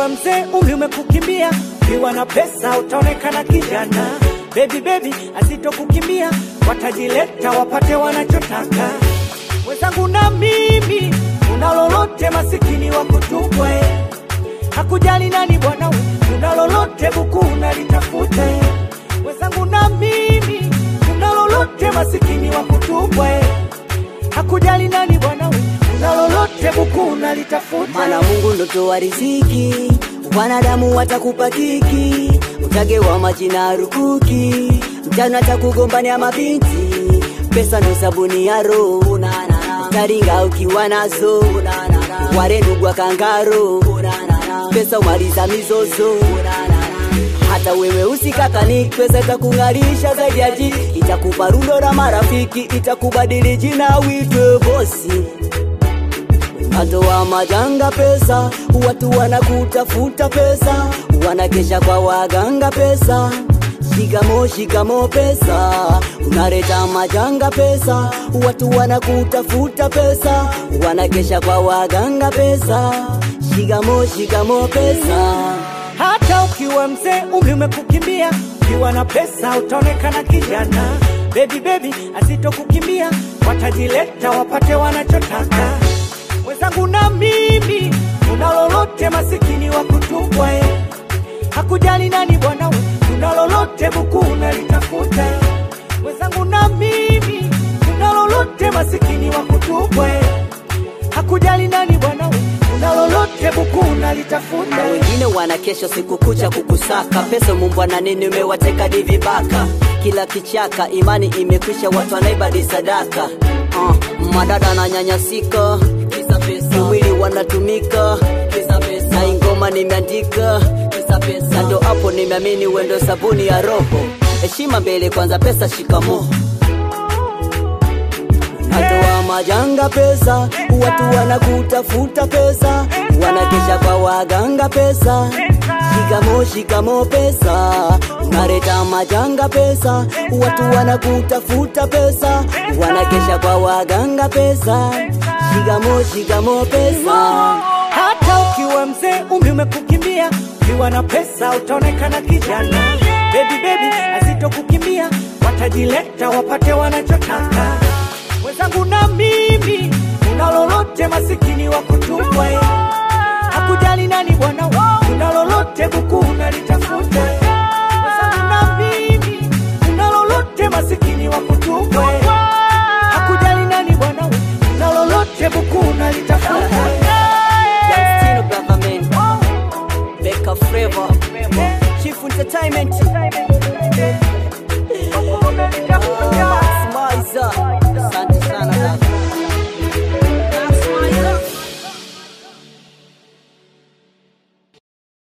ukiwa mzee umri umekukimbia, ukiwa na pesa utaonekana kijana. Baby baby asitokukimbia, watajileta wapate wanachotaka. Mwenzangu na mimi, una lolote masikini wa kutupwa eh. Hakujali nani bwana we, una lolote buku unalitafuta eh. Mwenzangu na mimi, una lolote masikini wa kutupwa eh. Hakujali nani bwana we, una lolote buku unalitafuta Maana Mungu ndo toa riziki, wanadamu watakupa kiki, utagewa majina rukuki, mchana atakugombania mabinti, pesa ndo sabuni ya roho, utaringa ukiwa nazo, ware ndugu wa kangaro, pesa umaliza mizozo hata wewe usikakani, pesa itakung'arisha zaidi ya ji, itakupa rundo la marafiki, itakubadili jina uitwe bosi Atoa majanga pesa, watu wanakutafuta pesa, wanakesha kwa waganga pesa. Shikamo shikamo pesa, unaleta majanga pesa, watu wanakutafuta pesa, wanakesha kwa waganga pesa. Shikamo shikamo pesa. Hata ukiwa mzee umri umekukimbia, ukiwa na pesa utaonekana kijana. Baby baby asitokukimbia, watajileta wapate wanachotaka. Mwenzangu na mimi, una lolote masikini wa kutupwa eh. Hakujali nani bwana we, una lolote buku unalitafuta eh. Mwenzangu na mimi, una lolote masikini wa kutupwa eh. Hakujali nani bwana we, una lolote buku unalitafuta na eh. wengine wana kesho siku kucha kukusaka pesa mumbwa na nini umewateka di vibaka kila kichaka imani imekwisha watu wanaibadi sadaka uh, madada na nyanyasika mwili wanatumika na ingoma nimeandika na ndo hapo nimeamini wendo sabuni ya roho heshima mbele kwanza pesa shikamo Natoa majanga pesa, watu wanakutafuta pesa, wanakesha kwa waganga pesa. Shikamo shikamo pesa, unaleta majanga pesa, watu wanakutafuta pesa, wanakesha kwa waganga pesa. Shikamo shikamo pesa. Hata ukiwa mzee umri umekukimbia, ukiwa na pesa utaonekana kijana. Baby baby asitokukimbia, watajileta wapate wanachotaka. Mwenzangu na mimi, una lolote masikini wa kutupwa eh. Hakujali nani bwana we, una lolote buku unalitafuta eh. Mwenzangu na mimi, una lolote masikini wa kutupwa eh. Hakujali nani bwana we, una lolote buku unalitafuta eh. Youngstino Government, Becca Flavor, Chief Entertainment.